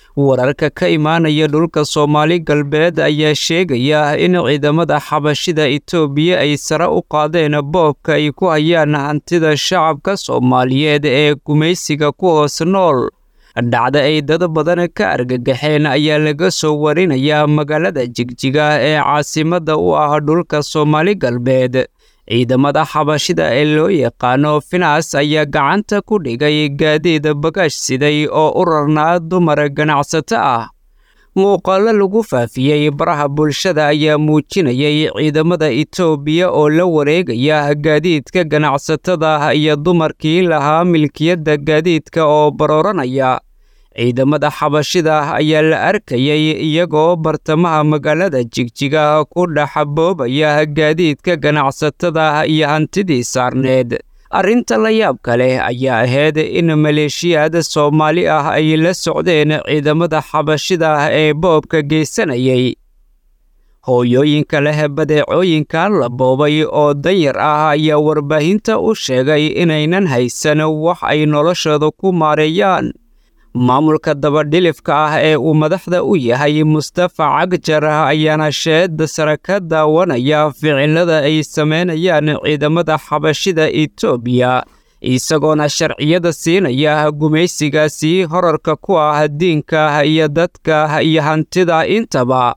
wararka ka imaanaya dhulka soomaali galbeed ayaa sheegaya in ciidamada xabashida itoobiya ay sare u qaadeen boobka ay ku hayaan hantida shacabka soomaaliyeed ee gumaysiga ku hoos nool dhacda ay dad badan ka argagaxeen ayaa laga soo warinayaa magaalada jigjiga ee caasimadda u ah dhulka soomaali galbeed ciidamada xabashida ee loo yaqaano finas ayaa gacanta ku dhigay gaadiid bagaash siday oo u rarnaa dumar ganacsato ah muuqaalo lagu faafiyey baraha bulshada ayaa muujinayay ciidamada itoobiya oo la wareegaya gaadiidka ganacsatada iyo dumarkii lahaa milkiyadda gaadiidka oo barooranaya ciidamada xabashida ayaa la arkayay iyagoo bartamaha magaalada jigjiga ku dhaxaboobaya gaadiidka ganacsatada iyo hantidii saarneed arrinta la yaabka leh ayaa ahayd in maleeshiyaad soomaali ah ay la socdeen ciidamada xabashida ee boobka geysanayay hooyooyinka leh badeecooyinkan la boobay oo danyar ah ayaa warbaahinta u sheegay inaynan haysan wax ay noloshooda ku maareeyaan maamulka dabadhilifka ah ee uu madaxda u yahay mustafa cagjar ayaana sheeda sare ka daawanaya ficilada ay sameynayaan ciidamada xabashida itoobiya isagoona sharciyada siinaya gumaysigaasi horarka ku ah diinka iyo dadka iyo hantida intaba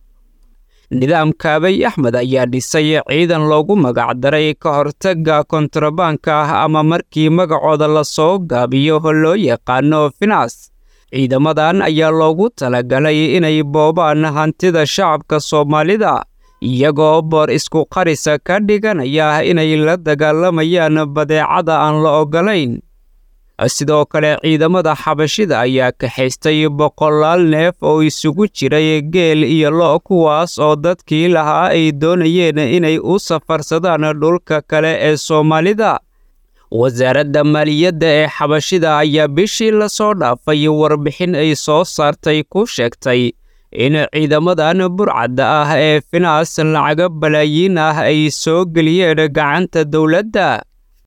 nidaamka abiy axmed ayaa dhisay ciidan loogu magacdaray ka hortagga kontrabaanka ah ama markii magacooda lasoo gaabiyo loo yaqaano finas ciidamadan ayaa loogu talagalay inay boobaan hantida shacabka soomaalida iyagoo boor isku qarisa ka dhiganaya inay la dagaalamayaan badeecada aan la ogolayn sidoo kale ciidamada xabashida ayaa kaxaystay boqolaal neef oo isugu jiray geel iyo lo' kuwaas oo dadkii lahaa ay doonayeen inay u safarsadaan dhulka kale ee soomaalida wasaaradda maaliyadda ee xabashida ayaa bishii lasoo dhaafay warbixin ay soo saartay ku sheegtay in ciidamadan burcadda ah ee finaas lacaga balaayiin ah ay soo geliyeen gacanta dowladda